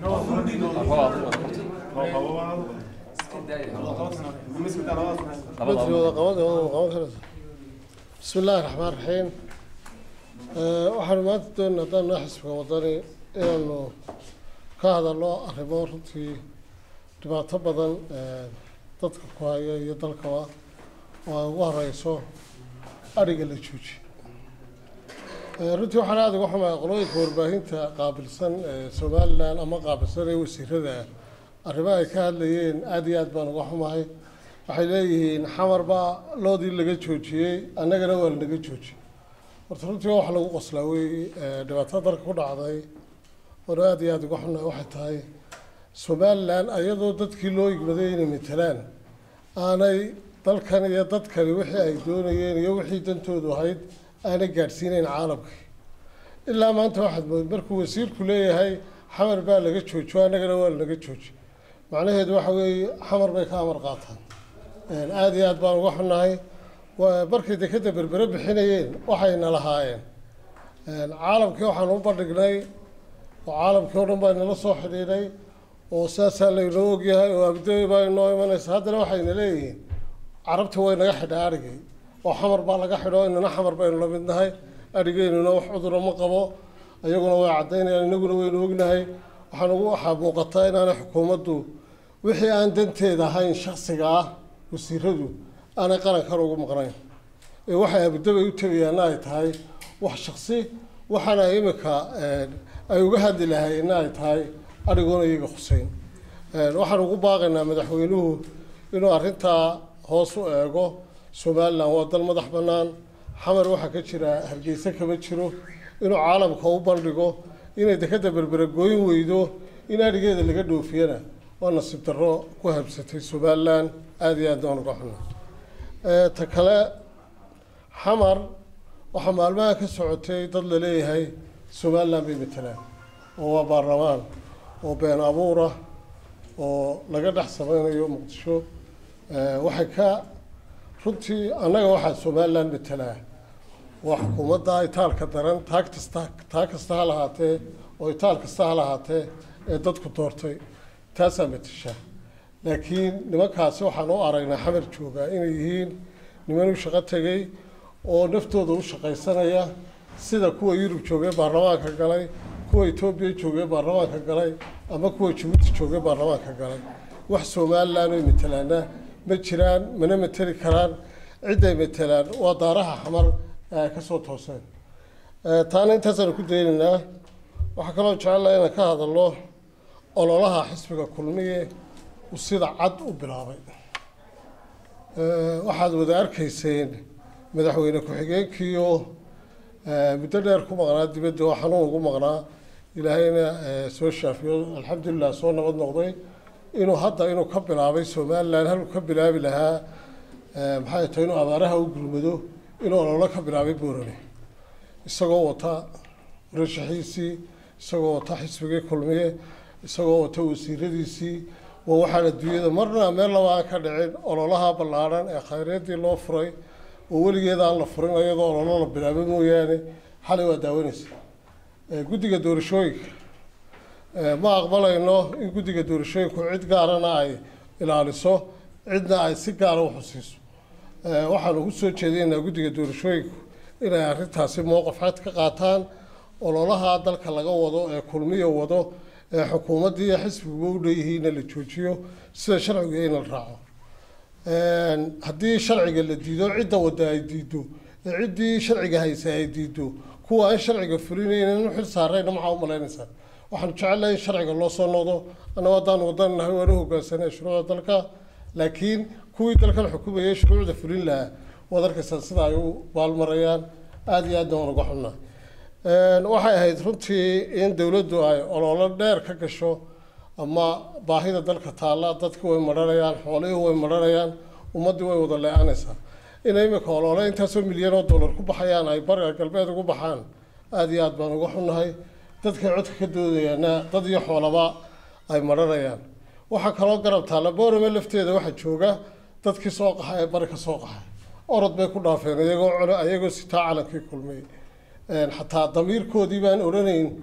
bismi illaahi raxmaan raxiim waxaanu maanta doonay haddaan noo xisbiga wadani inaanu ka hadalno arrimo runtii dhibaato badan dadka ku haya iyo dalkaba oo ay ugu horeyso adhiga la jooji runtii waxaan aada uga xumahay qolooyinka warbaahinta qaabilsan ee somalilan ama qaabilsan ee wasiirada arrimaha ay ka hadlayeen aada iyo aad baan uga xumahay waxay leeyihiin xamar baa loodii laga joojiyey annagana waa lanaga joojiyey horta runtii waa wax lagu qoslaa wey dhibaatada dalka ku dhacday oona aada iyo aada uga xunahay waxay tahay somalilan ayadoo dadkii loo igmaday inay matelaan aanay dalkan iyo dadkani wixii ay doonayeen iyo wixii dantoodu ahayd aanay gaadhsiinayn caalamkii ilaa maanta waxaad mood markuu wasiirku leeyahay xamar baa laga joojiyo annagana waa lanaga jooji macnaheedu waxa weeye xamar bay ka amar qaataan aada iyo aad baan uga xunnahay markay dekeda berbere bixinayeen waxayna lahaayeen caalamkii waxaan u bandhignay oo caalamkii o dhan baa inala soo xidhiidhay oo saasaa laynoo ogyahay oo abdooy baa inoo imanaysa haddana waxayna leeyihiin carabta way naga xidha adhigay oo xamar baa laga xidho inana xamar baynu la mid nahay adhigeynuna wax cuduro ma qabo iyaguna way caddaynayaan inaguna waynu ognahay waxaan ugu waxaa muuqataa inaanay xukuumaddu wixii aan danteeda ahayn shaksiga ah wasiiradu aanay qarankan ugu maqnayn ee waxay abudabay u tegayaanna ay tahay wax shaksi waxaana imika ay uga hadli lahaayeenna ay tahay adhigoona iyaga khuseyn waxaan ugu baaqaynaa madaxweynuhu inuu arrintaa hoos u eego somalilan waa dal madax bannaan xamar waxaa ka jira hargeysa kama jiro inuu caalamka u bandhigo inay dekeda berbere gooyin weydo in adhigeeda laga dhoofiyana waa nasiib darro ku habsatay somalilan aada iyo aad aan uga xuna ta kale xamar waxaa maalmaha ka socotay dad laleeyahay somalilan bay matelaan oo waa baarlamaan oo been abuura oo laga dhex sameynayo muqdisho waxay ka runtii annaga waxaa somalilan matelaa waa xukuumadda itaalka daran taag kasta taag kasta ha lahaatee oo itaal kasta ha lahaatee ee dadku doortay taasaa matashaa laakiin nimankaasi waxaan u aragnaa xamar joogaa inay yihiin niman u shaqo tegay oo naftooda u shaqaysanaya sida kuwa yurub joogay baarlamaanka galay kuwa etoobiya joogay baarlamaanka galay ama kuwa jabuuti joogay baarlamaanka galay wax somalilan oy matelaana ma jiraan mana mateli karaan cidday matelaan waa daaraha xamar ee ay kasoo tooseen taana intaasaanu ku daynaynaa waxaa kaloo jecelaha inaan ka hadalno ololaha xisbiga kulmiye uu sida cad u bilaabay waxaad wada arkayseen madaxweyne ku-xigeenkiiyo muddo dheer ku maqnaa dibadda oo xanuun ugu maqnaa ilaahayna soo shaafiyo alxamdulilah soo nabad noqday inuu hadda inuu ka bilaabay somalilan haluu ka bilaabi lahaa maxay tahay inuu abaaraha u gurmado inuu ololo ka bilaabay boorane isagoo wata murashaxiisii isagoo wata xisbigii kulmiye isagoo wata wasiiradiisii waa waxaan adduunyada marna meel laba aan ka dhicin ololaha ballaadhan ee khayreedii loo furay oo weligeeda aan la furin iyadoo ololo la bilaabay mooyaane xalay waa daawanaysa guddiga doorashooyinka ma aqbalayno in guddiga doorashooyinku cid gaarana ay ilaaliso cidna ay si gaara u xusiiso waxaanu ku soo jeedinaynaa guddiga doorashooyinku inay arrintaasi mowqif cad ka qaataan ololaha dalka laga wado ee kulmiya wado ee xukuumaddii iyo xisbiguba u dheeyihiinna la joojiyo sida sharciga in la raaco haddii sharciga la diido cidda wadda ay diido ee ciddii sharciga haysa ay diido kuwa aan sharciga fulinaynin u xil saarayna maxaa u malaynaysaa waxaanu jecelnahay in sharciga loo soo noqdo annago haddaan wadanahay waanu hogaansanay shuruucda dalka laakiin kuwii dalkan xukumayay shuruucda fulin lahaa waad arkaysaa sida ay u baalmarayaan aada iyo aadna waan uga xunnaa waxay ahayd runtii in dowladdu ay ololo dheer ka gasho ama baahida dalka taalla dadki way maranayaan xoolihii way maranayaan ummaddii way wada le-aanaysaa inay imika olole intaasoo milyan oo dollar ku baxayaan ay bariga galbeed ugu baxaan aada iyo aad baan uga xunnahay dadkay codka ka doodayaana dad iyo xoolaba ay maranayaan waxaa kaloo garab taalla boorame lafteeda waxaa jooga dadkii soo qaxay ee bari ka soo qaxay orod bay ku dhaafeen iyagoo colo iyagoo sitaa calankii kulmay xataa damiirkoodii baan odhanayn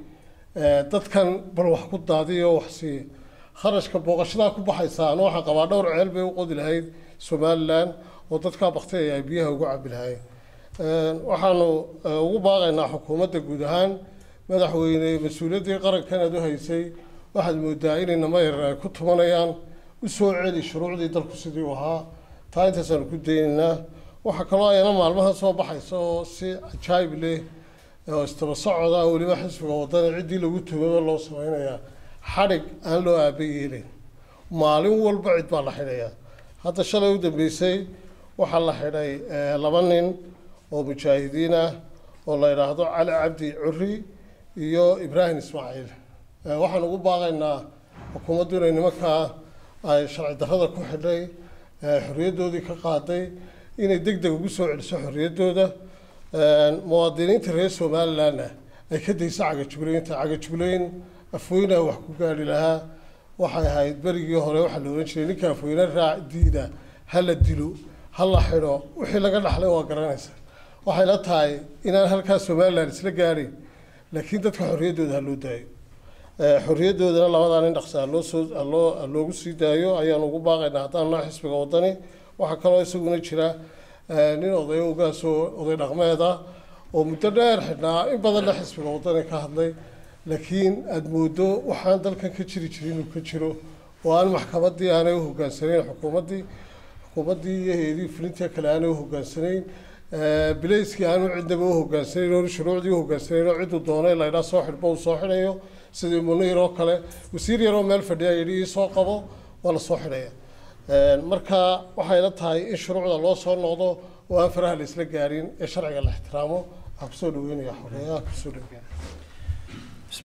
dadkan bal wax ku daadiyo wax siiya kharashka booqashadaa ku baxaysa ana waxaan qabaa dhowr ceel bay u qodi lahayd somalilan oo dadkaa bakteeya ay biyaha ugu cabi lahayn waxaanu ugu baaqaynaa xukuumadda guud ahaan madaxweyne mas-uuliyaddii qarankan aad u haysay waxaad moodaa inay nama yarar ay ku tumanayaan u soo celi shuruucdii dalku sidii u ahaa taa intaasaanu ku daynaynaa waxaa kaloo ayana maalmahan soo baxaysa oo si cajaayib leh oo istaba socoda weliba xisbiga wadana ciddii lagu tumaba loo samaynayaa xadhig aan loo aaba yeelin maalin walba cid baa la xidhayaa hadda shalay u dambeysay waxaa la xidhay laba nin oo mujaahidiin ah oo la yidhaahdo cali cabdi curi iyo ibraahim ismaaciil waxaan ugu baaqaynaa xukuumaddu inay nimankaa ay sharci darrada ku xidhay xorriyaddoodii ka qaaday inay deg deg ugu soo celiso xorriyaddooda muwaadiniinta reer somalilandna ay ka dayso cagajugleynta cagajugleyn afweynaha wax ku gaari lahaa waxay ahayd berigii hore waxaa la ohan jiray ninka afweyne raac diida ha la dilo ha la xidho wixii laga dhaxlay waa garanaysa waxay la tahay inaan halkaa somaliland isla gaarin laakiin dadka xorriyaddooda ha loo daayo xorriyaddoodana labadaa nin dhaqsa haloo soo haloo loogu sii daayo ayaan ugu baaqaynaa haddaan noo xisbiga wadani waxaa kaloo isaguna jira nin oday ogaasoo oday dhaqmeed ah oo muddo dheer xidhnaa in badanna xisbiga wadani ka hadlay laakiin aada moodo waxaan dalkan ka jiri jirin inuu ka jiro oo aan maxkamaddii aanay u hogaansanayn xukuumaddii xukuumaddii iyo hay-adihii fulintii kale aanay u hogaansanayn bilayskii aanu cidnaba u hogaansanayn oo shuruucdii u hogaansanayn oo cidduu doonay laydhaa soo xidhba uu soo xidhayo sidii muniir oo kale wasiir yaroo meel fadhiya yidhi ii soo qabo waa la soo xidhaya marka waxay la tahay in shuruucda loo soo noqdo oo aan faraha la isla gaarin ee sharciga la ixtiraamo waxaa kusoo dhaweynaya xogeeyaha kusoo dhaweynaya